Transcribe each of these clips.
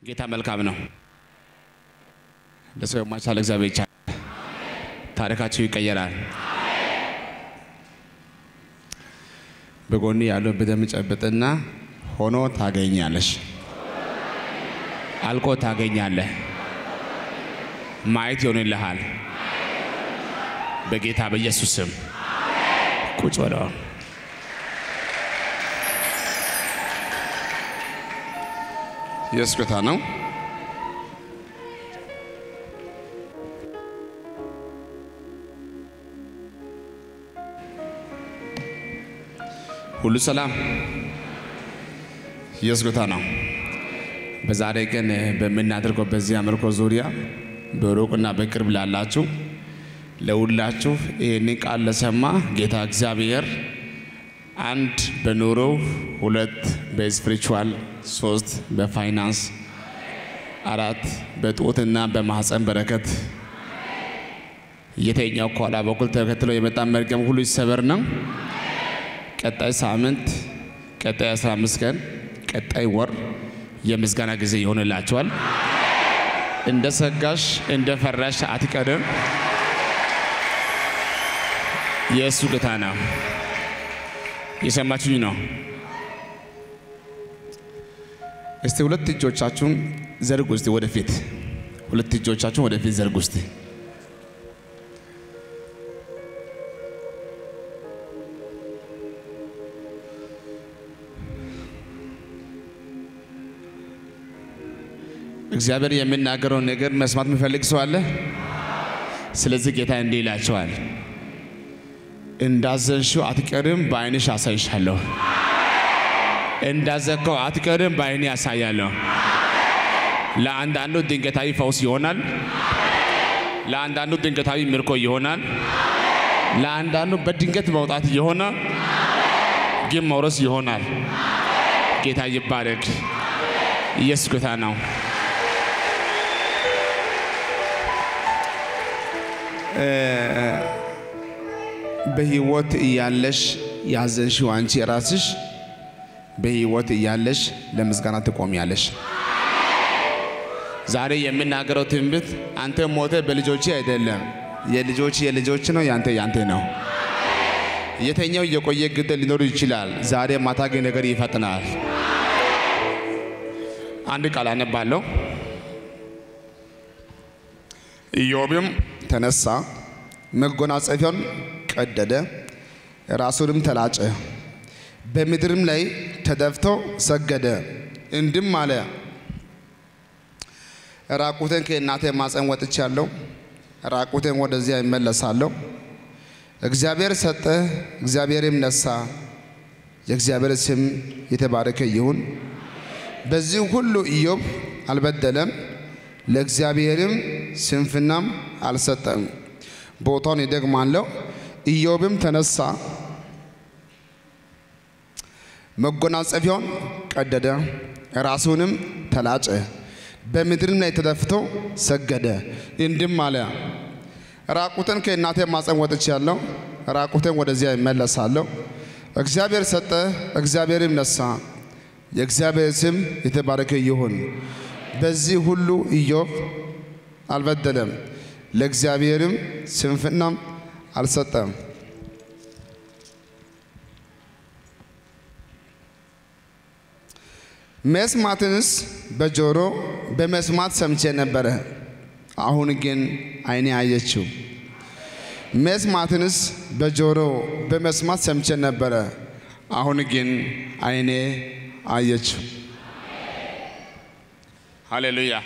ጌታ መልካም ነው። ለሰው የማይቻል እግዚአብሔር ይቻላል። ታሪካችሁ ይቀየራል። በጎን ያለው በደም ጨብጥና ሆኖ ታገኛለሽ፣ አልቆ ታገኛለህ፣ ማየት ይሆንልሃል። በጌታ በኢየሱስ ስም ቁጭ በለው። ኢየሱስ ጌታ ነው። ሁሉ ሰላም። ኢየሱስ ጌታ ነው። በዛሬ ቀን በምናደርገው በዚህ አምልኮ ዙሪያ በሩቅና በቅርብ ላላችሁ ለሁላችሁ ይህንን ቃል ለሰማ ጌታ እግዚአብሔር አንድ በኑሮው፣ ሁለት በስፒሪቹዋል፣ ሶስት በፋይናንስ፣ አራት በጡትና በማህፀን በረከት የተኛው ከኋላ በኩል ተከትሎ የመጣ መርገም ሁሉ ይሰበር ነው። ቀጣይ ሳምንት፣ ቀጣይ 15 ቀን፣ ቀጣይ ወር የምስጋና ጊዜ ይሆንላቸዋል። እንደ ሰጋሽ እንደ ፈራሽ አትቀርም። የእሱ ጌታ ነው። የሰማችሁኝ ነው። እስቲ ሁለት እጆቻችሁን ዘርጉ። እስቲ ወደፊት ሁለት እጆቻችሁን ወደፊት ዘርጉ። እስቲ እግዚአብሔር የሚናገረውን ነገር መስማት የሚፈልግ ሰው አለ። ስለዚህ ጌታ እንዲህ ይላቸዋል፣ እንዳዘንሽው አትቀርም፣ በዓይንሽ አሳይሻለሁ። እንዳዘንከው አትቀርም፣ በዓይኔ ያሳያለሁ። ለአንዳንዱ ድንገታዊ ፈውስ ይሆናል። ለአንዳንዱ ድንገታዊ ምርኮ ይሆናል። ለአንዳንዱ በድንገት መውጣት ይሆናል፣ ግን መውረስ ይሆናል። ጌታ ይባረክ። ኢየሱስ ጌታ ነው። በህይወት እያለሽ ያዘንሽው አንቺ ራስሽ በህይወት እያለሽ ለምስጋና ትቆሚያለሽ። ዛሬ የምናገረው ትንቢት አንተ ሞተ በልጆች አይደለም፣ የልጆች የልጆች ነው፣ ያንተ ያንተ ነው። የተኛው የቆየ ግድል ሊኖር ይችላል። ዛሬ ማታ ግን ነገር ይፈጥናል። አንድ ቃል አነባለሁ። ኢዮብም ተነሳ መጎናጸፊያውን ቀደደ፣ ራሱንም ተላጨ፣ በምድርም ላይ ተደፍቶ ሰገደ፣ እንድም አለ ራቁቴን ከእናቴ ማፀን ወጥቻለሁ፣ ራቁቴን ወደዚያ ይመለሳለሁ። እግዚአብሔር ሰጠ፣ እግዚአብሔርም ነሳ፣ የእግዚአብሔር ስም የተባረከ ይሁን። በዚህ ሁሉ ኢዮብ አልበደለም፣ ለእግዚአብሔርም ስንፍናም አልሰጠም። ቦታውን ይደግማለሁ። ኢዮብም ተነሳ መጎናጸፊያውን ቀደደ፣ ራሱንም ተላጨ፣ በምድርም ላይ ተደፍቶ ሰገደ፣ እንዲህም አለ ራቁትን ከእናቴ ማፀን ወጥቻለሁ፣ ራቁትን ወደዚያ ይመለሳለሁ። እግዚአብሔር ሰጠ፣ እግዚአብሔርም ነሳ፣ የእግዚአብሔር ስም የተባረከ ይሁን። በዚህ ሁሉ ኢዮብ አልበደለም ለእግዚአብሔርም ስንፍናም አልሰጠም። መስማትንስ በጆሮ በመስማት ሰምቼ ነበረ፣ አሁን ግን ዓይኔ አየችው። መስማትንስ በጆሮ በመስማት ሰምቼ ነበረ፣ አሁን ግን ዓይኔ አየችው። ሃሌሉያ።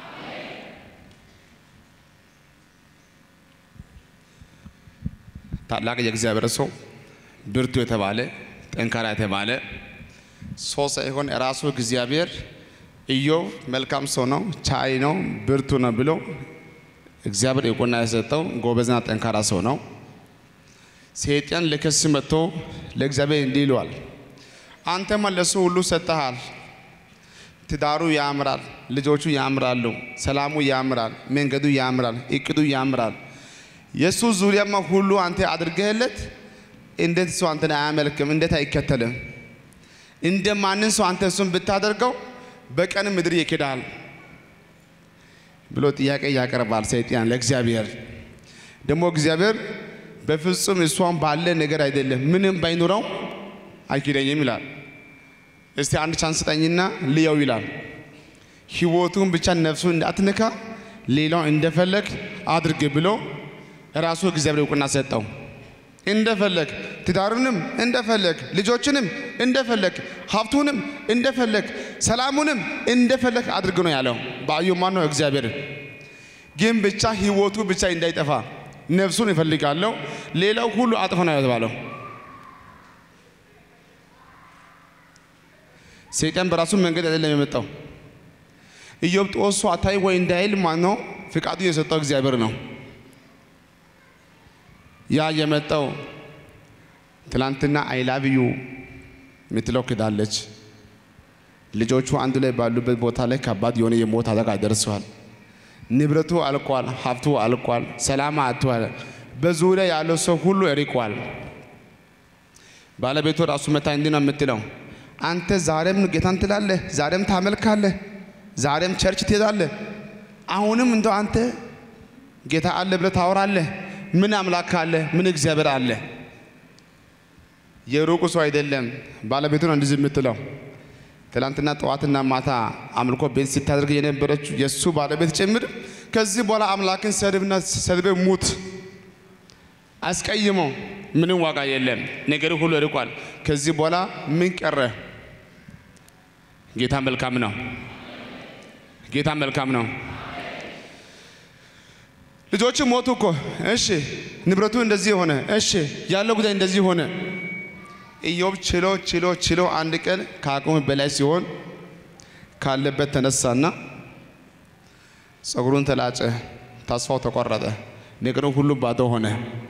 ታላቅ የእግዚአብሔር ሰው ብርቱ የተባለ ጠንካራ የተባለ ሰው ሳይሆን ራሱ እግዚአብሔር ኢዮብ መልካም ሰው ነው፣ ቻይ ነው፣ ብርቱ ነው ብሎ እግዚአብሔር እውቅና የሰጠው ጎበዝና ጠንካራ ሰው ነው። ሰይጣን ልክስ መጥቶ ለእግዚአብሔር እንዲህ ይለዋል፣ አንተማ ለሱ ሁሉ ሰጥተሃል። ትዳሩ ያምራል፣ ልጆቹ ያምራሉ፣ ሰላሙ ያምራል፣ መንገዱ ያምራል፣ እቅዱ ያምራል። የእሱ ዙሪያማ ሁሉ አንተ አድርገህለት እንዴት ሰው አንተን አያመልክም? እንዴት አይከተልም? እንደ ማንን ሰው አንተ እሱን ብታደርገው በቀን ምድር ይክዳል፣ ብሎ ጥያቄ ያቀርባል ሰይጣን ለእግዚአብሔር። ደግሞ እግዚአብሔር በፍጹም እሷን ባለ ነገር አይደለም ምንም ባይኖረው አይክደኝም ይላል። እስቲ አንድ ቻንስ ስጠኝና ልየው ይላል። ህይወቱን ብቻ ነፍሱ እንዳትነካ ሌላው እንደፈለግ አድርግ ብሎ ራሱ እግዚአብሔር እውቅና ሰጠው። እንደፈለግ ትዳሩንም እንደፈለግ ልጆችንም እንደፈለግ ሀብቱንም እንደፈለግ ሰላሙንም እንደፈለግ አድርግ ነው ያለው። በአዩ ማን ነው? እግዚአብሔር። ግን ብቻ ህይወቱ ብቻ እንዳይጠፋ ነፍሱን ይፈልጋለሁ፣ ሌላው ሁሉ አጥፋ ነው የተባለው። ሰይጣን በራሱ መንገድ አይደለም የመጣው። ኢዮብ ጦሱ አታይ ወይ እንዳይል ማን ነው ፍቃዱ የሰጠው? እግዚአብሔር ነው። ያ የመጣው ትላንትና አይላብዩ የምትለው ክዳለች። ልጆቹ አንዱ ላይ ባሉበት ቦታ ላይ ከባድ የሆነ የሞት አደጋ ደርሰዋል። ንብረቱ አልቋል፣ ሀብቱ አልቋል፣ ሰላም አጥቷል። በዙሪያ ያለው ሰው ሁሉ ርቋል። ባለቤቱ ራሱ መታ እንዲህ ነው የምትለው፣ አንተ ዛሬም ጌታን ትላለህ፣ ዛሬም ታመልካለህ፣ ዛሬም ቸርች ትሄዳለህ። አሁንም እንደው አንተ ጌታ አለ ብለህ ታወራለህ። ምን አምላክ አለ? ምን እግዚአብሔር አለ? የሩቁ ሰው አይደለም። ባለቤቱ ነው እንደዚህ የምትለው ትላንትና ጠዋትና ማታ አምልኮ ቤት ስታደርግ የነበረችው የእሱ ባለቤት ጭምር ከዚህ በኋላ አምላክን ሰድብና ሰድበ ሙት አስቀይሞ ምንም ዋጋ የለም። ነገር ሁሉ ርቋል። ከዚህ በኋላ ምን ቀረ? ጌታ መልካም ነው። ጌታ መልካም ነው። ልጆቹ ሞቱ እኮ እሺ፣ ንብረቱ እንደዚህ ሆነ፣ እሺ፣ ያለው ጉዳይ እንደዚህ ሆነ። ኢዮብ ችሎ ችሎ ችሎ አንድ ቀን ከአቅሙ በላይ ሲሆን ካለበት ተነሳና ጸጉሩን ተላጨ፣ ተስፋው ተቆረጠ፣ ነገሩ ሁሉ ባዶ ሆነ።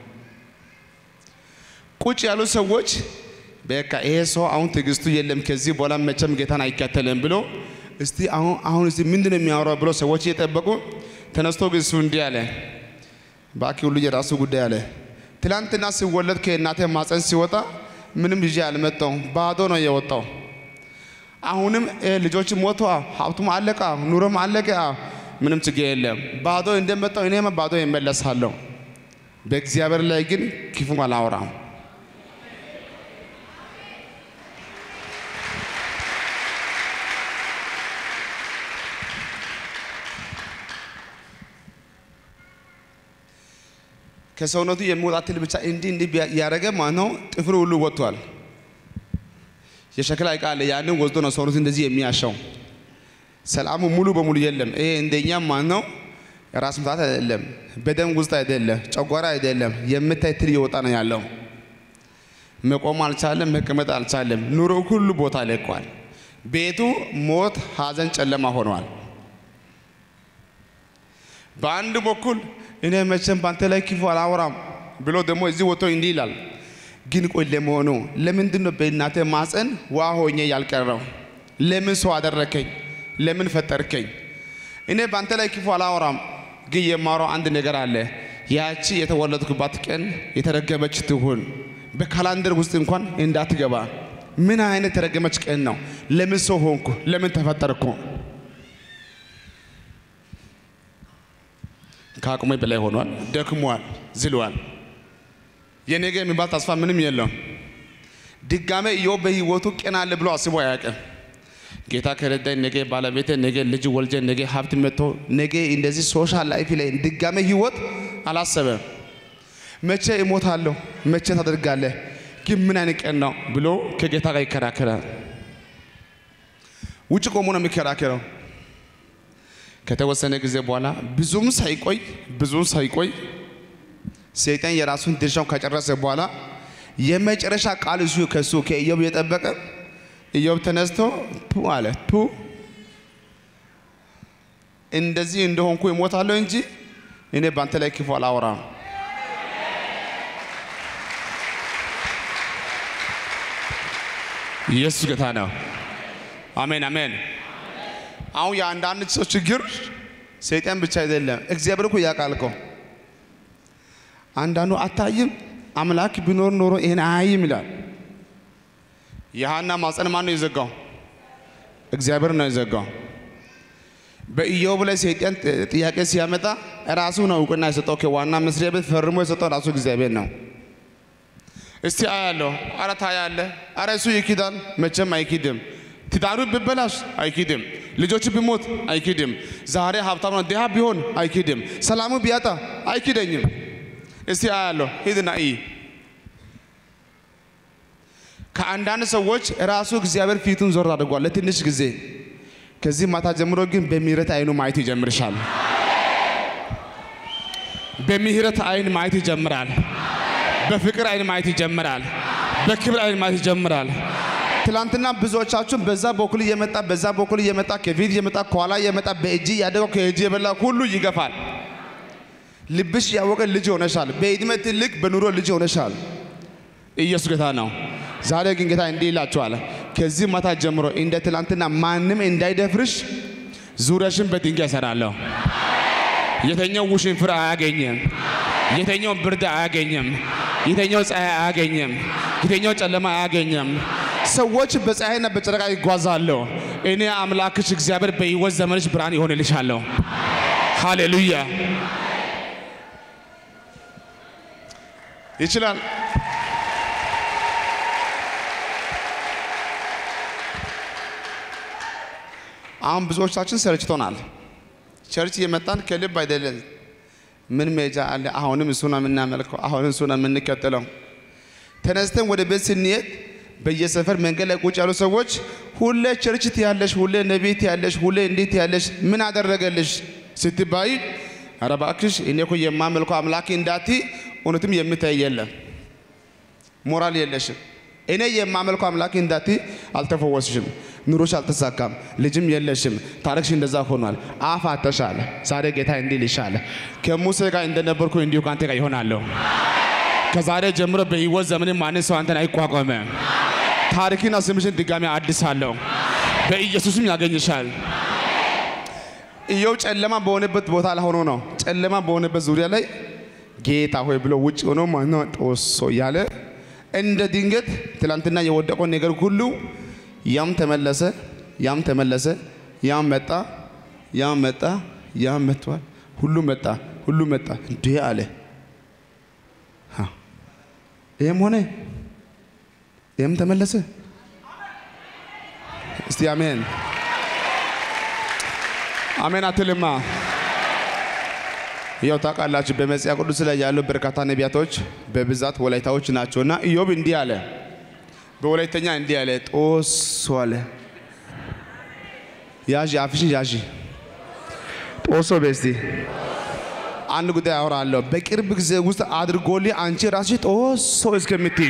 ቁጭ ያሉ ሰዎች በቃ ይሄ ሰው አሁን ትዕግስቱ የለም፣ ከዚህ በኋላ መቼም ጌታን አይከተልም ብሎ እስቲ አሁን አሁን እስቲ ምንድን ነው የሚያወራው ብሎ ሰዎች እየጠበቁ ተነስቶ ግን እሱ እንዲህ አለ፣ ባኪ ሁሉ የራሱ ጉዳይ አለ። ትላንትና ሲወለድ ከእናቴ ማፀን ሲወጣ ምንም ይዤ አልመጣሁም፣ ባዶ ነው የወጣው። አሁንም ልጆች ሞቷ፣ ሀብቱም አለቃ፣ ኑሮም አለቀ፣ ምንም ችግር የለም። ባዶ እንደመጣው እኔም ባዶ ይመለሳለሁ። በእግዚአብሔር ላይ ግን ክፉ አላወራም። ከሰውነቱ የሚወጣ ትል ብቻ እንዲህ እንዲህ ያደረገ ማለት ነው። ጥፍሩ ሁሉ ወጥቷል። የሸክላ ዕቃ አለ። ያንን ወስዶ ነው ሰውነቱ እንደዚህ የሚያሻው። ሰላሙ ሙሉ በሙሉ የለም። ይሄ እንደኛ ማለት ነው። ራስ ምታት አይደለም፣ በደም ውስጥ አይደለም፣ ጨጓራ አይደለም። የምታይ ትል እየወጣ ነው ያለው። መቆም አልቻለም፣ መቀመጥ አልቻለም። ኑሮ ሁሉ ቦታ ለቋል። ቤቱ ሞት፣ ሐዘን፣ ጨለማ ሆኗል። በአንድ በኩል እኔ መቼም ባንተ ላይ ክፉ አላወራም ብሎ ደግሞ እዚህ ወጥቶ እንዲህ ይላል። ግን ቆይ ለመሆኑ ለምንድን ነው በእናቴ ማፀን ዋ ሆኜ ያልቀረው? ለምን ሰው አደረከኝ? ለምን ፈጠርከኝ? እኔ ባንተ ላይ ክፉ አላወራም፣ ግን የማወራው አንድ ነገር አለ። ያቺ የተወለድኩባት ቀን የተረገመች ትሁን፣ በካላንደር ውስጥ እንኳን እንዳትገባ። ምን አይነት የተረገመች ቀን ነው? ለምን ሰው ሆንኩ? ለምን ተፈጠርኩ? ከአቅሜ በላይ ሆኗል። ደክሟል፣ ዝሏል። የነገ የሚባል ተስፋ ምንም የለውም። ድጋሜ ኢዮብ በህይወቱ ቀን አለ ብሎ አስቦ አያውቅም። ጌታ ከረዳኝ ነገ ባለቤቴ፣ ነገ ልጅ ወልጄ፣ ነገ ሀብት መጥቶ፣ ነገ እንደዚህ ሶሻል ላይፍ ላይ ድጋሜ ህይወት አላሰበም። መቼ እሞታለሁ፣ መቼ ታደርጋለህ፣ ግን ምን አይነት ቀን ነው ብሎ ከጌታ ጋር ይከራከራል። ውጭ ቆሞ ነው የሚከራከረው። ከተወሰነ ጊዜ በኋላ ብዙም ሳይቆይ ብዙም ሳይቆይ ሰይጣን የራሱን ድርሻውን ከጨረሰ በኋላ የመጨረሻ ቃል እሱ ከሱ ከኢዮብ እየጠበቀ ኢዮብ ተነስቶ ቱ አለ ቱ እንደዚህ እንደሆንኩ እሞታለሁ እንጂ እኔ በአንተ ላይ ክፉ አላወራም። ኢየሱስ ጌታ ነው። አሜን አሜን። አሁን የአንዳንድ ሰው ችግር ሰይጣን ብቻ አይደለም፣ እግዚአብሔር እኮ ያውቃል እኮ። አንዳንዱ አታይም፣ አምላክ ቢኖር ኖሮ ይሄን አያይም ይላል። የሐና ማፀን ማን ነው የዘጋው? እግዚአብሔር ነው የዘጋው። በኢዮብ ላይ ሰይጣን ጥያቄ ሲያመጣ ራሱ ነው እውቅና የሰጠው። ከዋና መስሪያ ቤት ፈርሞ የሰጠው ራሱ እግዚአብሔር ነው። እስቲ አያለሁ፣ አረ ታያለህ፣ አረ እሱ ይክዳል፣ መቼም አይክድም። ትዳሩ ቢበላሽ አይክድም፣ ልጆቹ ቢሞት አይክድም፣ ዛሬ ሀብታም ነው ድሃ ቢሆን አይክድም፣ ሰላሙ ቢያጣ አይክደኝም። እስቲ አያለሁ፣ ሂድና እይ። ከአንዳንድ ሰዎች ራሱ እግዚአብሔር ፊቱን ዞር አድርጓል ለትንሽ ጊዜ። ከዚህ ማታ ጀምሮ ግን በምህረት አይኑ ማየት ይጀምርሻል። በምህረት አይን ማየት ይጀምራል። በፍቅር አይን ማየት ይጀምራል። በክብር አይን ማየት ይጀምራል። ትላንትና ብዙዎቻችሁን በዛ በኩል እየመጣ በዛ በኩል እየመጣ ከፊት እየመጣ ከኋላ እየመጣ በእጅ ያደገው ከእጅ የበላ ሁሉ ይገፋል። ልብሽ ያወቀ ልጅ ሆነሻል። በዕድሜ ትልቅ በኑሮ ልጅ ሆነሻል። ኢየሱስ ጌታ ነው። ዛሬ ግን ጌታ እንዲህ ይላችኋል፣ ከዚህ ማታ ጀምሮ እንደ ትላንትና ማንም እንዳይደፍርሽ ዙሪያሽን በድንጋይ እሰራለሁ። የተኛው ውሽንፍር አያገኝም። የተኛው ብርድ አያገኝም። የተኛው ፀሐይ አያገኝም። የተኛው ጨለማ አያገኝም። ሰዎች በፀሐይና በጨረቃ ይጓዛሉ። እኔ አምላክሽ እግዚአብሔር በሕይወት ዘመንሽ ብርሃን ይሆንልሻለሁ። ሃሌሉያ ይችላል። አሁን ብዙዎቻችን ሰልችቶናል። ቸርች እየመጣን ከልብ አይደለም። ምን ሜጃ አለ? አሁንም እሱ ነው የምናመልከው፣ አሁንም እሱ ነው የምንከተለው። ተነስተን ወደ ቤት ስንሄድ በየሰፈር መንገድ ላይ ቁጭ ያሉ ሰዎች ሁሌ ቸርች ትያለሽ፣ ሁሌ ነቢይ ትያለሽ፣ ሁሌ እንዴት ትያለሽ፣ ምን አደረገልሽ ስትባይ፣ ኧረ እባክሽ እኔ እኮ የማመልከው አምላክ እንዳቲ እውነትም የምታይ የለም፣ ሞራል የለሽም። እኔ የማመልከው አምላክ እንዳቲ አልተፈወስሽም፣ ኑሮሽ አልተሳካም፣ ልጅም የለሽም፣ ታሪክሽ እንደዛ ሆኗል፣ አፍ አተሻል። ዛሬ ጌታ እንዲህ ይልሻል፣ ከሙሴ ጋር እንደነበርኩ እንዲሁ ከአንተ ጋር ይሆናለሁ። ከዛሬ ጀምሮ በሕይወት ዘመን ማንም ሰው አንተን አይቋቋምም። ታሪክና ስምሽን ድጋሚ አድሳለሁ። በኢየሱስም ያገኝሻል። ኢዮብ ጨለማ በሆነበት ቦታ ላይ ሆኖ ነው ጨለማ በሆነበት ዙሪያ ላይ ጌታ ሆይ ብሎ ውጭ ሆኖ ማነው ጦሶ እያለ እንደ ድንገት ትላንትና የወደቀው ነገር ሁሉ ያም ተመለሰ፣ ያም ተመለሰ፣ ያም መጣ፣ ያም መጣ፣ ያም መጥቷል። ሁሉ መጣ፣ ሁሉ መጣ። እንዴ አለ። ይህም ሆነ፣ ይህም ተመለሰ። እስቲ አሜን አሜን አትልማ። ያው ታውቃላችሁ በመጽሐፍ ቅዱስ ላይ ያሉ በርካታ ነቢያቶች በብዛት ወላይታዎች ናቸውና ኢዮብ እንዲህ አለ፣ በወላይተኛ እንዲህ አለ፣ ጦሶ አለ። ያዢ አፍሽን ያዢ፣ ጦሶ በስቲ አንድ ጉዳይ አወራለሁ። በቅርብ ጊዜ ውስጥ አድርጎልኝ አንቺ ራስሽ ጦሶ እስከምትይ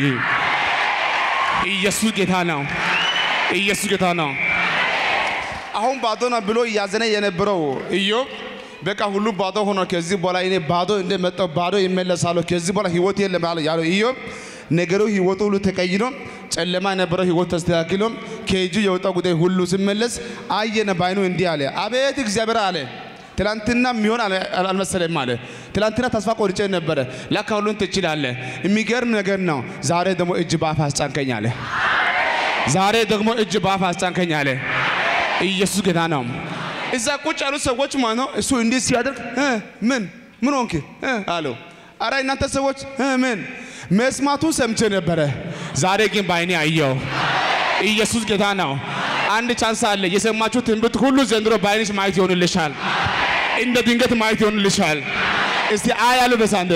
ኢየሱስ ጌታ ነው። ኢየሱስ ጌታ ነው። አሁን ባዶ ነው ብሎ እያዘነ የነበረው ኢዮብ በቃ ሁሉ ባዶ ሆኖ ከዚህ በኋላ እኔ ባዶ እንደመጣው ባዶ ይመለሳለሁ፣ ከዚህ በኋላ ህይወት የለም ያለው ኢዮብ ነገሩ ህይወቱ ሁሉ ተቀይሮ ጨለማ የነበረው ህይወት ተስተካክሎ ከእጁ የወጣው ጉዳይ ሁሉ ሲመለስ አየነ ባይኑ እንዲህ አለ፣ አቤት እግዚአብሔር አለ። ትላንትና የሚሆን አልመሰለም አለ። ትላንትና ተስፋ ቆርጬ ነበረ፣ ለካ ሁሉን ትችላለህ። የሚገርም ነገር ነው። ዛሬ ደግሞ እጅ በአፍ አስጫንከኝ አለ። ዛሬ ደግሞ እጅ በአፍ አስጫንከኝ አለ። ኢየሱስ ጌታ ነው። እዛ ቁጭ ያሉ ሰዎች ማለት ነው። እሱ እንዲህ ሲያደርግ ምን ምን ሆንክ አለው። አረ እናንተ ሰዎች ምን መስማቱን ሰምቼ ነበረ፣ ዛሬ ግን በዓይኔ አየው። ኢየሱስ ጌታ ነው። አንድ ቻንስ አለ። የሰማችሁ ትንቢት ሁሉ ዘንድሮ በዓይንሽ ማየት ይሆንልሻል። እንደ ድንገት ማየት ይሆንልሻል። እስቲ አያለሁ በሳንደ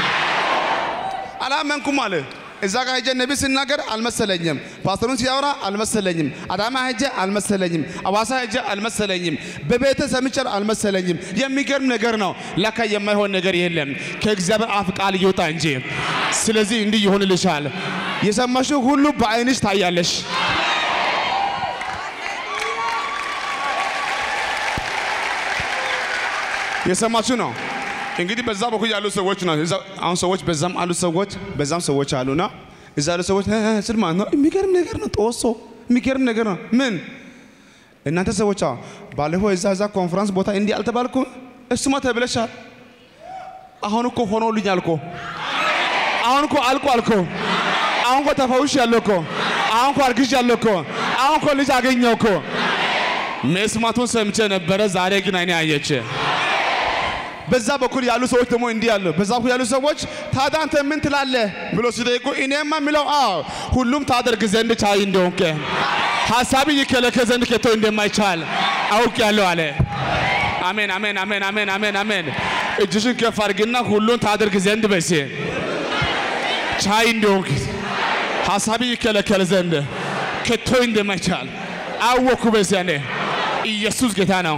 አላመንኩም አለ። እዛ ጋር ሄጄ ነቢ ሲናገር አልመሰለኝም። ፓስተሩን ሲያወራ አልመሰለኝም። አዳማ ሄጄ አልመሰለኝም። አዋሳ ሄጄ አልመሰለኝም። በቤተ ሰምቼ አልመሰለኝም። የሚገርም ነገር ነው። ለካ የማይሆን ነገር የለም ከእግዚአብሔር አፍ ቃል ይወጣ እንጂ። ስለዚህ እንዲህ ይሆንልሻል። የሰማሽው ሁሉ በዓይንሽ ታያለሽ። የሰማችሁ ነው። እንግዲህ በዛ በኩል ያሉ ሰዎች ነው። አሁን ሰዎች በዛም አሉ ሰዎች በዛም ሰዎች አሉና እዛ ያሉ ሰዎች ስል ማለት ነው። የሚገርም ነገር ነው። ጦሶ የሚገርም ነገር ነው። ምን እናንተ ሰዎች ባለፈው እዛ እዛ ኮንፈረንስ ቦታ እንዲህ አልተባልኩም? እሱማ ተብለሻል። አሁን እኮ ሆኖልኛል እኮ አሁን እኮ አልቋል እኮ አሁን እኮ ተፈውሽ ያለው እኮ አሁን እኮ አርግሽ ያለው እኮ አሁን እኮ ልጅ አገኘው እኮ መስማቱን ሰምቼ ነበረ፣ ዛሬ ግን አይኔ አየች። በዛ በኩል ያሉ ሰዎች ደግሞ እንዲህ አሉ። በዛ በኩል ያሉ ሰዎች ታዲያ አንተ ምን ትላለህ ብሎ ሲጠይቁ እኔማ የሚለው አዎ ሁሉም ታደርግ ዘንድ ቻይ እንደሆንከ ሀሳቢ ይከለከል ዘንድ ከቶ እንደማይቻል አውቅ ያለው አለ። አሜን አሜን አሜን አሜን አሜን አሜን። እጅሽን ከፍ አድርግና ሁሉን ታደርግ ዘንድ በሴ ቻይ እንደሆንክ ሀሳቢ ይከለከል ዘንድ ከቶ እንደማይቻል አወኩ። በዚያ እኔ ኢየሱስ ጌታ ነው።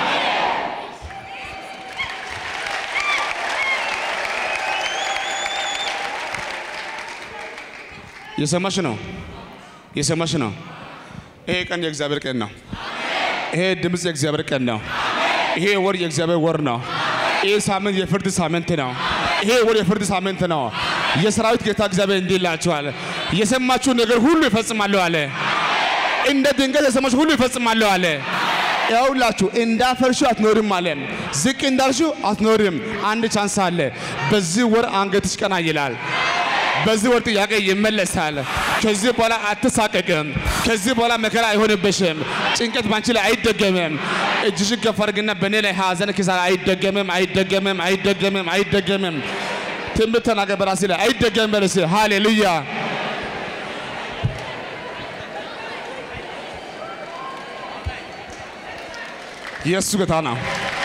የሰማሽ ነው የሰማሽ ነው። ይሄ ቀን የእግዚአብሔር ቀን ነው። ይሄ ድምፅ የእግዚአብሔር ቀን ነው። ይሄ ወር የእግዚአብሔር ወር ነው። ይሄ ሳምንት የፍርድ ሳምንት ነው። ይሄ ወር የፍርድ ሳምንት ነው። የሰራዊት ጌታ እግዚአብሔር እንዲህ ይላችኋል፣ የሰማችሁ ነገር ሁሉ ይፈጽማለሁ አለ። እንደ ድንገት የሰማችሁ ሁሉ ይፈጽማለሁ አለ። ያውላችሁ እንዳፈርሹ አትኖርም አለ። ዝቅ እንዳልሹ አትኖርም። አንድ ቻንስ አለ። በዚህ ወር አንገትሽ ቀና ይላል። በዚህ ወር ጥያቄ ይመለሳል። ከዚህ በኋላ አትሳቀቅም። ከዚህ በኋላ መከራ አይሆንብሽም። ጭንቀት ባንቺ ላይ አይደገምም። እጅሽን ከፍ አድርግና በእኔ ላይ ሐዘን፣ ኪሳራ አይደገምም፣ አይደገምም፣ አይደገምም፣ አይደገምም። ትንቢት ተናገር በራሴ ላይ አይደገምም በለስ። ሃሌሉያ ኢየሱስ ጌታ ነው።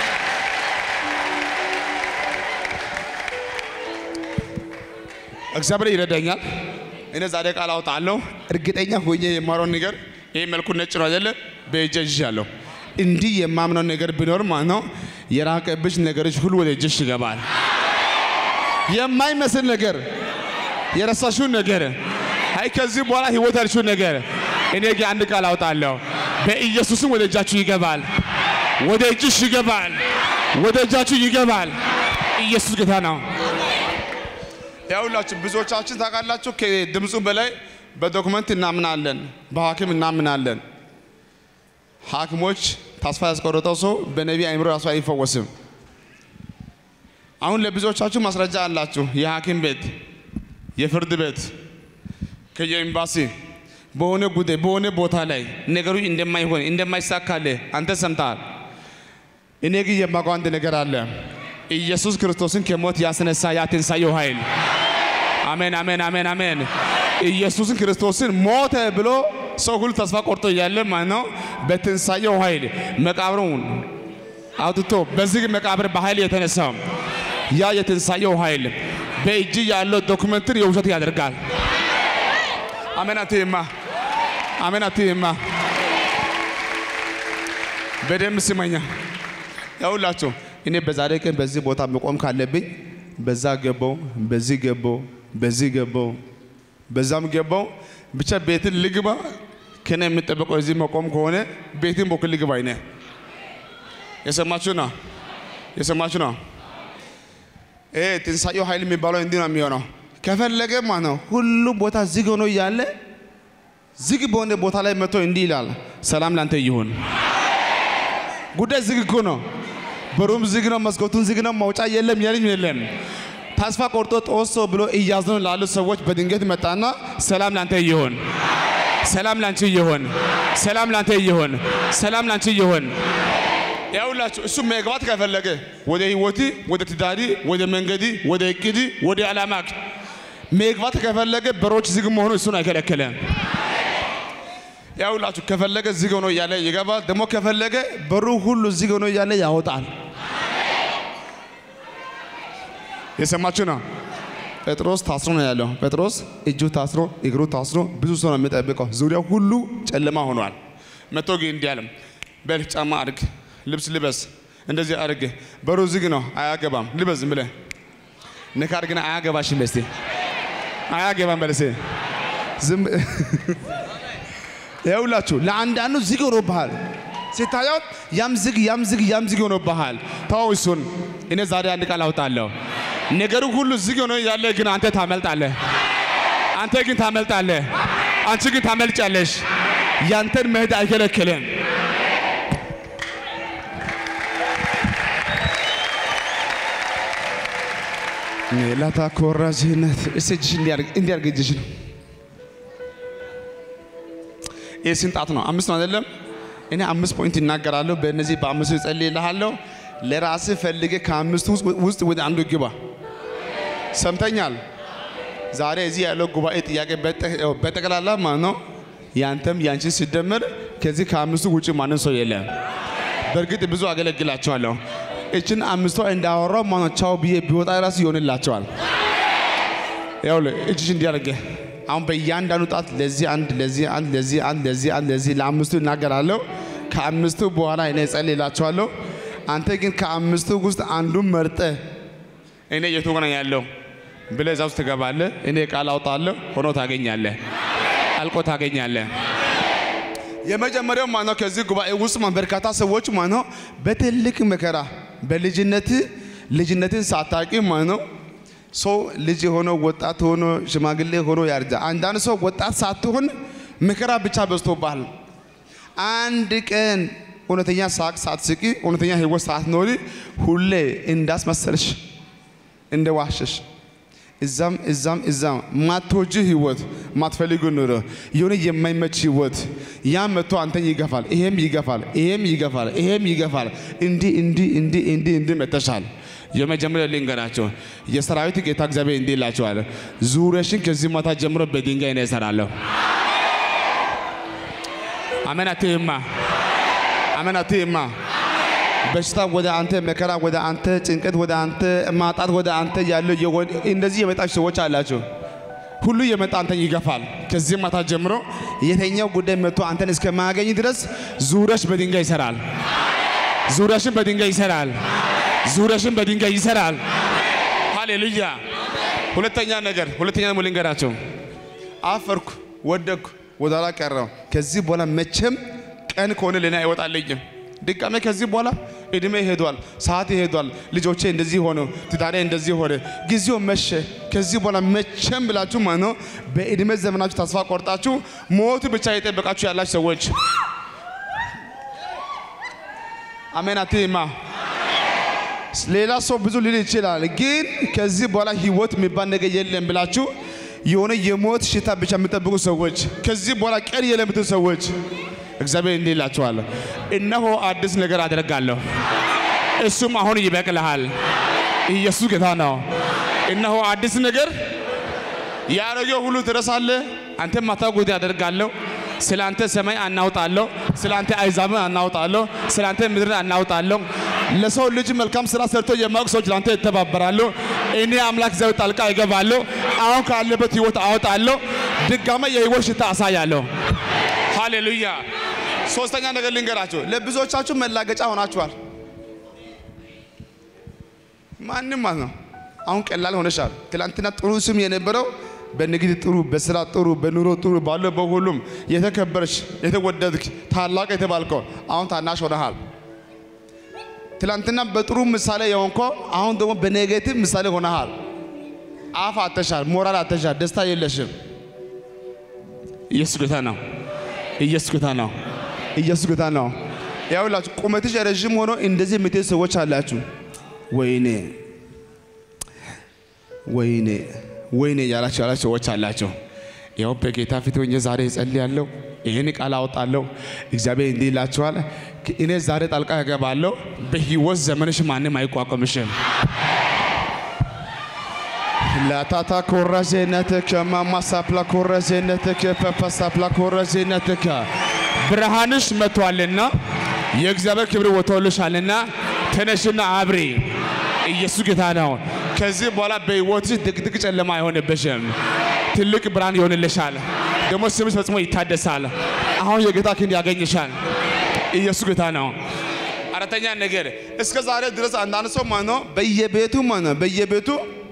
እግዚአብሔር ይረዳኛል። እኔ ዛሬ ቃል አውጣለሁ። እርግጠኛ ሆኜ የማረው ነገር ይህ መልኩ ነጭ ነው አይደለ? በእጄ ይዣለሁ። እንዲህ የማምነው ነገር ቢኖር ማለት ነው የራቀብሽ ነገሮች ሁሉ ወደ እጅሽ ይገባል። የማይመስል ነገር የረሳሽውን ነገር አይ ከዚህ በኋላ ህይወት ያልሽውን ነገር እኔ ግን አንድ ቃል አውጣለሁ። በኢየሱስም ወደ እጃችሁ ይገባል። ወደ እጅሽ ይገባል። ወደ እጃችሁ ይገባል። ኢየሱስ ጌታ ነው። ያውላችሁ ብዙዎቻችን ታውቃላችሁ፣ ከድምፁ በላይ በዶክመንት እናምናለን፣ በሐኪም እናምናለን። ሐኪሞች ተስፋ ያስቆረጠው ሰው በነቢይ አይምሮ ራሱ አይፈወስም። አሁን ለብዙዎቻችሁ ማስረጃ አላችሁ። የሐኪም ቤት፣ የፍርድ ቤት፣ ከየኤምባሲ በሆነ ጉዳይ በሆነ ቦታ ላይ ነገሩ እንደማይሆን እንደማይሳካልህ አንተ ሰምተሃል። እኔ ግን የማውቀው አንድ ነገር አለ። ኢየሱስ ክርስቶስን ከሞት ያስነሳ ያ ትንሣኤው ኃይል አሜን አሜን አሜን አሜን። ኢየሱስን ክርስቶስን ሞተ ብሎ ሰው ሁሉ ተስፋ ቆርጦ እያለ ማለት ነው በትንሣኤው ኃይል መቃብሩን አውጥቶ በዚህ መቃብር በኃይል የተነሳው ያ የትንሣኤው ኃይል በእጅ ያለው ዶክመንትን የውሸት ያደርጋል። አሜን አትይማ፣ አሜን አትይማ። በደንብ ስመኛ ያውላችሁ እኔ በዛሬ ቀን በዚህ ቦታ መቆም ካለብኝ በዛ ገባው፣ በዚህ ገባው፣ በዚህ ገባው፣ በዛም ገባው። ብቻ ቤትን ልግባ ከኔ የሚጠበቀው እዚህ መቆም ከሆነ ቤትን በኩል ልግባ። አይነ የሰማችሁ ነው፣ የሰማችሁ ነው። ይሄ ትንሣኤው ኃይል የሚባለው እንዲህ ነው የሚሆነው። ከፈለገ ማለት ነው ሁሉም ቦታ ዝግ ሆኖ እያለ ዝግ በሆነ ቦታ ላይ መጥቶ እንዲህ ይላል፣ ሰላም ላንተ ይሁን። ጉዳይ ዝግ እኮ ነው። በሩም ዝግ ነው፣ መስኮቱን ዝግ ነው፣ መውጫ የለም፣ የልም የለም። ተስፋ ቆርጦ ጦሶ ብሎ እያዝኑ ላሉ ሰዎች በድንገት መጣና ሰላም ላንተ ይሁን፣ ሰላም ላንቺ ይሁን፣ ሰላም ላንተ ይሁን፣ ሰላም ላንቺ ይሁን። ያውላችሁ እሱ መግባት ከፈለገ ወደ ህይወቲ፣ ወደ ትዳሪ፣ ወደ መንገዲ፣ ወደ እቅዲ፣ ወደ ዓላማክ መግባት ከፈለገ በሮች ዝግ መሆኑ እሱን አይከለከለም። ያውላችሁ ከፈለገ ዝግ ሆኖ እያለ ይገባል። ደግሞ ከፈለገ በሩ ሁሉ ዝግ ሆኖ እያለ ያወጣል። የሰማችሁ ነው። ጴጥሮስ ታስሮ ነው ያለው። ጴጥሮስ እጁ ታስሮ እግሩ ታስሮ ብዙ ሰው ነው የሚጠብቀው። ዙሪያው ሁሉ ጨለማ ሆኗል። መቶ ግን እንዲህ አለም፣ በል ጫማ አድርግ፣ ልብስ ልበስ፣ እንደዚህ አድርግ። በሩ ዝግ ነው፣ አያገባም። ልበስ ዝም ብለህ ንካ አድርግና አያገባሽም። በስቴ አያገባም በለሴ ዝም ይኸውላችሁ ለአንዳንዱ ዝግ ሆኖብሃል። ሲታየው ያም ዝግ ያም ዝግ ያም ዝግ ሆኖብሃል። ተው እሱን። እኔ ዛሬ አንድ ቃል አውጣለሁ። ነገሩ ሁሉ ዝግ ሆኖ ያለ ግን አንተ ታመልጣለህ። አንተ ግን ታመልጣለህ። አንቺ ግን ታመልጫለሽ። ያንተን መሄድ አይከለክልም። ላታ ኮራጅነት እስቲ እጅሽ እንዲያርግ እጅሽን ይህ ስንት ጣት ነው? አምስት ነው አይደለም? እኔ አምስት ፖይንት እናገራለሁ። በእነዚህ በአምስቱ እጸልይልሃለሁ። ለራስህ ፈልገ ከአምስቱ ውስጥ ወደ አንዱ ግባ። ሰምተኛል? ዛሬ እዚህ ያለው ጉባኤ ጥያቄ በጠቅላላ ማለት ነው ያንተም ያንቺን ሲደመር ከዚህ ከአምስቱ ውጭ ማንም ሰው የለም። በእርግጥ ብዙ አገለግላቸዋለሁ። እችን አምስቷ እንዳወራው ማለት ቻው ብዬ ቢወጣ ራሱ ይሆንላቸዋል። ይኸውልህ እጅሽ እንዲያደርገ አሁን በእያንዳንዱ ጣት ለዚህ አንድ ለዚህ አንድ ለዚህ አንድ ለዚህ አንድ ለዚህ ለአምስቱ እናገራለሁ። ከአምስቱ በኋላ እኔ እጸልይላቸዋለሁ። አንተ ግን ከአምስቱ ውስጥ አንዱን መርጠ እኔ የቱ ሆነ ያለው ብለህ እዛ ውስጥ ትገባለህ። እኔ ቃል አውጣለሁ፣ ሆኖ ታገኛለህ፣ አልቆ ታገኛለህ። የመጀመሪያው ማነው? ከዚህ ጉባኤ ውስጥ በርካታ ሰዎች ማነው በትልቅ መከራ በልጅነት ልጅነትን ሳታቂ ማነው ሰው ልጅ ሆኖ ወጣት ሆኖ ሽማግሌ ሆኖ ያርጃ። አንዳንድ ሰው ወጣት ሳትሆን መከራ ብቻ በዝቶብሃል። አንድ ቀን እውነተኛ ሳቅ ሳትስቂ እውነተኛ ህይወት ሳትኖሪ ሁሌ እንዳስመሰልሽ እንደ ዋሸሽ እዛም እዛም እዛም ማትወጂ ህይወት ማትፈልጉ ኑሮ የሆነ የማይመች ህይወት ያ መጥቶ አንተን ይገፋል፣ ይሄም ይገፋል፣ ይሄም ይገፋል፣ ይሄም ይገፋል። እንዲህ እንዲህ እንዲህ እንዲህ እንዲህ መተሻል። የመጀመሪያ ልንገራቸው፣ የሰራዊት ጌታ እግዚአብሔር እንዲህ ይላቸዋል፣ ዙሪያሽን ከዚህ ማታ ጀምሮ በድንጋይ ነው እሰራለሁ። አሜን አትይማ፣ አሜን አትይማ። በሽታ ወደ አንተ፣ መከራ ወደ አንተ፣ ጭንቀት ወደ አንተ፣ ማጣት ወደ አንተ ያለው እንደዚህ የመጣች ሰዎች አላቸው። ሁሉ የመጣ አንተን ይገፋል። ከዚህ ማታ ጀምሮ የተኛው ጉዳይ መጥቶ አንተን እስከማያገኝ ድረስ ዙሪያሽ በድንጋይ ይሰራል። ዙሪያሽን በድንጋይ ይሰራል። ዙሪያሽን በድንጋይ ይሰራል። ሃሌሉያ። ሁለተኛ ነገር ሁለተኛ ደግሞ ልንገራቸው፣ አፈርኩ፣ ወደኩ፣ ወደ ኋላ ቀረው። ከዚህ በኋላ መቼም ቀን ከሆነ ለኔ አይወጣልኝም። ድጋሜ ከዚህ በኋላ እድሜ ሄዷል፣ ሰዓት ሄዷል፣ ልጆቼ እንደዚህ ሆነ፣ ትዳሬ እንደዚህ ሆነ፣ ጊዜው መሸ። ከዚህ በኋላ መቼም ብላችሁ ማለት ነው በእድሜ ዘመናችሁ ተስፋ ቆርጣችሁ ሞት ብቻ የጠበቃችሁ ያላችሁ ሰዎች አሜን አትይማ። ሌላ ሰው ብዙ ሊል ይችላል፣ ግን ከዚህ በኋላ ህይወት የሚባል ነገር የለም ብላችሁ የሆነ የሞት ሽታ ብቻ የምጠብቁ ሰዎች ከዚህ በኋላ ቀን የለምትን ሰዎች እግዚአብሔር እንዲህ ይላችኋል፣ እነሆ አዲስ ነገር አደርጋለሁ፣ እሱም አሁን ይበቅልሃል። ኢየሱስ ጌታ ነው። እነሆ አዲስ ነገር ያረገው ሁሉ ትረሳለህ። አንተ ማታውቁት ያደርጋለሁ። ስለ አንተ ሰማይ አናውጣለሁ፣ ስለ አንተ አይዛብን አናውጣለሁ፣ ስለ አንተ ምድርን አናውጣለሁ። ለሰው ልጅ መልካም ስራ ሰርቶ የማያውቁ ሰዎች ለአንተ ይተባበራሉ። እኔ አምላክ ዘው ጣልቃ ይገባለሁ። አሁን ካለበት ህይወት አወጣለሁ። ድጋሜ የህይወት ሽታ አሳያለሁ። ሃሌሉያ። ሶስተኛ ነገር ልንገራችሁ፣ ለብዙዎቻችሁ መላገጫ ሆናችኋል። ማንም ማለት ነው አሁን ቀላል ሆነሻል። ትላንትና ጥሩ ስም የነበረው በንግድ ጥሩ፣ በስራ ጥሩ፣ በኑሮ ጥሩ፣ ባለው በሁሉም የተከበረች የተወደድክ ታላቅ የተባልከው አሁን ታናሽ ሆነሃል። ትላንትና በጥሩ ምሳሌ የሆንከው አሁን ደግሞ በኔጌቲቭ ምሳሌ ሆነሃል። አፍ አተሻል፣ ሞራል አተሻል፣ ደስታ የለሽም። ኢየሱስ ጌታ ነው። ኢየሱስ ጌታ ነው። ኢየሱስ ጌታ ነው። ያውላችሁ ቁመትሽ ረዥም ሆኖ እንደዚህ የምትሄዱ ሰዎች አላችሁ። ወይኔ ወይኔ ወይኔ ያላችሁ ያላችሁ ሰዎች አላቸው። ያው በጌታ ፊት ሆኜ ዛሬ እጸልያለሁ፣ ይህን ቃል አወጣለሁ። እግዚአብሔር እንዲህ ይላችኋል፣ እኔ ዛሬ ጣልቃ እገባለሁ። በህይወት ዘመንሽ ማንም አይቋቋምሽም። ላታታ ኮረዜነትከ ማማሳፕላ ኮረዜነትከ ፐፐሳፕላ ኮረዜነትከ ብርሃንሽ መጥቷልና የእግዚአብሔር ክብር ወጥቶልሻልና ተነሽና አብሪ። ኢየሱስ ጌታ ነው። ከዚህ በኋላ በህይወትሽ ድቅድቅ ጨለማ አይሆንብሽም። ትልቅ ብርሃን ይሆንልሻል። ደግሞ ስምሽ ፈጽሞ ይታደሳል። አሁን የጌታ ክንድ ያገኝሻል። ኢየሱስ ጌታ ነው። አራተኛ ነገር እስከ ዛሬ ድረስ አንዳንድ ሰው ማለት ነው በየቤቱ ማለት ነው በየቤቱ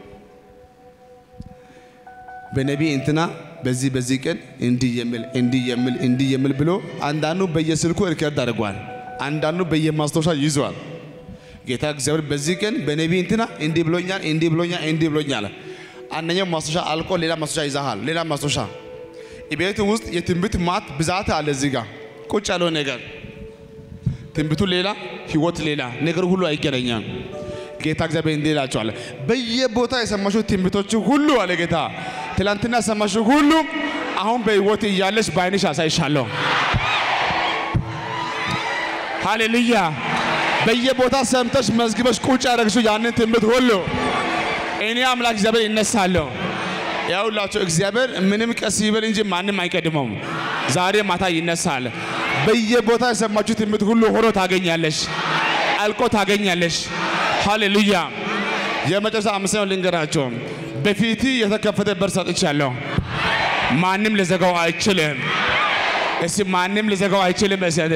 በነቢይ እንትና በዚህ በዚህ ቀን እንዲህ የሚል እንዲህ የሚል እንዲህ የሚል ብሎ አንዳንዱ በየስልኩ ሪከርድ አድርጓል። አንዳንዱ በየማስታወሻ ይዟል። ጌታ እግዚአብሔር በዚህ ቀን በነቢይ እንትና እንዲህ ብሎኛል፣ እንዲህ ብሎኛል፣ እንዲህ ብሎኛል። አንደኛው ማስታወሻ አልቆ ሌላ ማስታወሻ ይዛሃል። ሌላ ማስታወሻ ቤት ውስጥ የትንቢት ማት ብዛት አለ። እዚህ ጋር ቁጭ ያለው ነገር ትንቢቱ ሌላ፣ ህይወት ሌላ፣ ነገር ሁሉ አይገናኛም። ጌታ እግዚአብሔር እንዲህ ይላቸዋል፣ በየቦታ የሰማሽው ትንቢቶች ሁሉ አለ ጌታ፣ ትላንትና የሰማሽው ሁሉ አሁን በህይወት እያለሽ በአይንሽ አሳይሻለሁ። ሃሌሉያ። በየቦታ ሰምተሽ መዝግበሽ ቁጭ ያደረግሽው ያንን ትምህርት ሁሉ እኔ አምላክ እግዚአብሔር ይነሳለሁ። ያውላችሁ እግዚአብሔር ምንም ቀስ ይበል እንጂ ማንም አይቀድመውም። ዛሬ ማታ ይነሳል። በየቦታ የሰማችሁ ትምህርት ሁሉ ሆኖ ታገኛለሽ፣ አልቆ ታገኛለሽ። ሃሌሉያ። የመጨረሻ አምስተኛው ልንገራቸው። በፊት የተከፈተ በር ሰጥቻለሁ። ማንም ልዘጋው አይችልም። እስቲ ማንም ልዘጋው አይችልም። እሰደ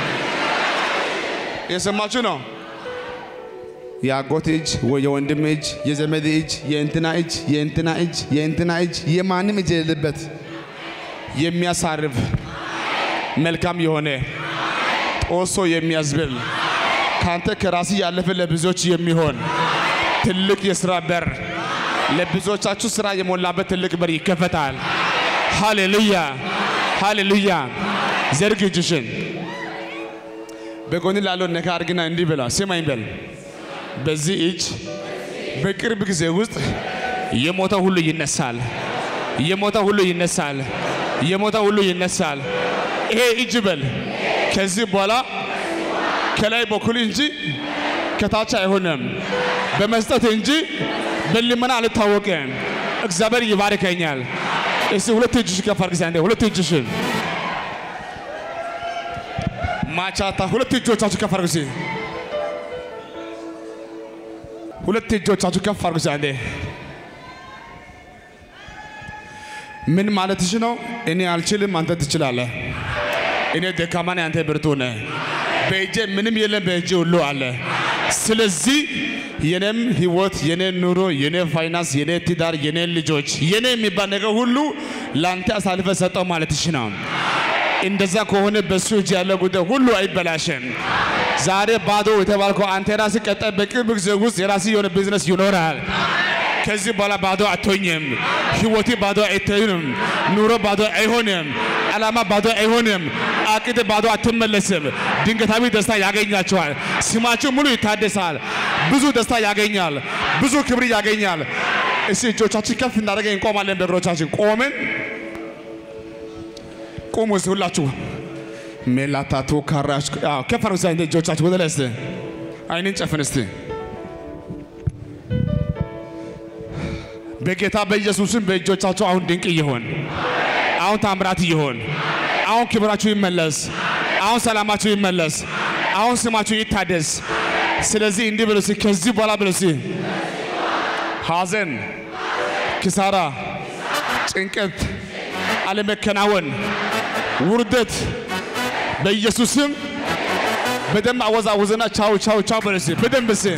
የሰማችሁ ነው። የአጎት እጅ ወይ የወንድም እጅ፣ የዘመድ እጅ፣ የእንትና እጅ፣ የእንትና እጅ፣ የእንትና እጅ፣ የማንም እጅ የሌለበት የሚያሳርፍ መልካም የሆነ ጦሶ የሚያዝብል ካንተ ከራሲ ያለፈ ለብዙዎች የሚሆን ትልቅ የሥራ በር ለብዙዎቻችሁ ሥራ የሞላበት ትልቅ በር ይከፈታል። ሃሌሉያ ሃሌሉያ። ዘርግ እጅሽን በጎን ላለው ነካ አድርግና እንዲህ ብላ ስማኝ በል በዚህ እጅ በቅርብ ጊዜ ውስጥ የሞተ ሁሉ ይነሳል። የሞተ ሁሉ ይነሳል። የሞተ ሁሉ ይነሳል። ይሄ እጅ በል ከዚህ በኋላ ከላይ በኩል እንጂ ከታች አይሆንም። በመስጠት እንጂ በልመና አልታወቅም። እግዚአብሔር ይባርከኛል። እስቲ ሁለት እጅሽ ከፍ አድርጊ። አንዴ ሁለት እጅሽን ማቻታ ሁለት እጆቻችሁ ከፍ አድርጉ። ሁለት እጆቻችሁ ከፍ አድርጉ። አንዴ ምን ማለትሽ ነው? እኔ አልችልም፣ አንተ ትችላለህ። እኔ ደካማ ነኝ፣ አንተ ብርቱ ነህ። በእጄ ምንም የለም፣ በእጄ ሁሉ አለ። ስለዚህ የኔም ህይወት፣ የኔ ኑሮ፣ የኔ ፋይናንስ፣ የኔ ትዳር፣ የኔ ልጆች፣ የኔ የሚባል ነገር ሁሉ ለአንተ አሳልፈ ሰጠው ማለትሽ ነው። እንደዛ ከሆነ በሱ እጅ ያለ ጉዳይ ሁሉ አይበላሽም። ዛሬ ባዶ የተባልከው አንተ የራስህ ቀጣይ በቅርብ ጊዜ ውስጥ የራስህ የሆነ ቢዝነስ ይኖራል። ከዚህ በኋላ ባዶ አትሆኝም። ህይወቴ ባዶ አይሆንም። ኑሮ ባዶ አይሆንም። ዓላማ ባዶ አይሆንም። አቅድ ባዶ አትመለስም። ድንገታዊ ደስታ ያገኛቸዋል። ስማችሁ ሙሉ ይታደሳል። ብዙ ደስታ ያገኛል። ብዙ ክብር ያገኛል። እስቲ እጆቻችን ከፍ እናደርገን እንቆማለን። በእግሮቻችን ቆምን። ቁሙ እስቲ ሁላችሁ ሜላታቱ ካራሽ አዎ ከፍ አድርጉ እስቲ እጆቻችሁ ወደ ላይ እስቲ አይንን ጨፍን እስቲ በጌታ በኢየሱስም በእጆቻችሁ አሁን ድንቅ ይሆን፣ አሁን ታምራት ይሆን፣ አሁን ክብራችሁ ይመለስ፣ አሁን ሰላማችሁ ይመለስ፣ አሁን ስማችሁ ይታደስ። ስለዚህ እንዲህ ብሎ እስቲ ከዚህ በኋላ ብሎ እስቲ ሐዘን፣ ኪሳራ፣ ጭንቀት፣ አለመከናወን፣ ውርደት በኢየሱስም በደንብ አወዛውዘና ቻው ቻው ቻው በል እስቲ በደንብ እስቲ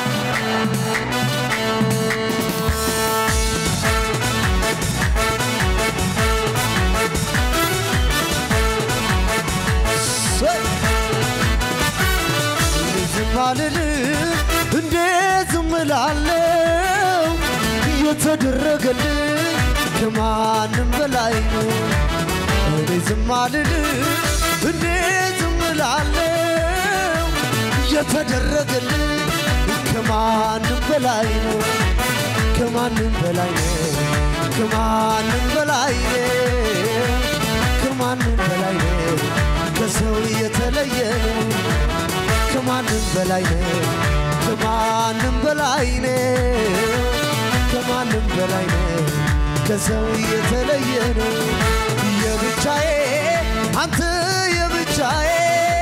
ዝም አልልም እንዴት ዝም እላለሁ? የተደረገልኝ ከማንም በላይ ነው። እኔ ዝም አልልም እንዴት ዝም እላለሁ? የተደረገልኝ ከማንም በላይ ነው። ከማንም በላይ ነው። ከማንም በላይ ነው። ከማንም በላይ ነው። ከሰው የተለየ ነው። ከማንም በላይ ነው። ከማንም በላይ ነው። ከማንም በላይ ነው። ከሰው የተለየ ነው። የብቻዬ አንተ የብቻዬ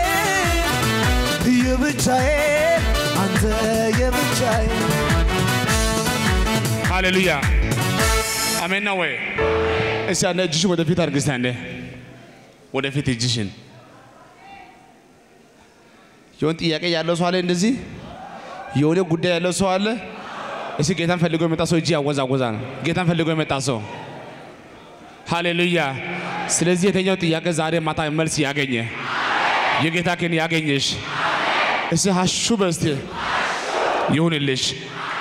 የብቻዬ አንተ የብቻዬ ሃሌሉያ አሜን ነው ወይ? እስቲ አንዴ እጅሽን ወደፊት አድርጊ። እስቲ አንዴ ወደፊት እጅሽን። የሆነ ጥያቄ ያለው ሰው አለ፣ እንደዚህ የሆነ ጉዳይ ያለው ሰው አለ። እስቲ ጌታን ፈልጎ የመጣ ሰው እጅ ያወዛወዛል። ጌታን ፈልጎ የመጣ ሰው ሃሌሉያ። ስለዚህ የተኛው ጥያቄ ዛሬ ማታ መልስ ያገኘ የጌታ ግን ያገኘሽ እስቲ ሀሹ በስቲ ይሁንልሽ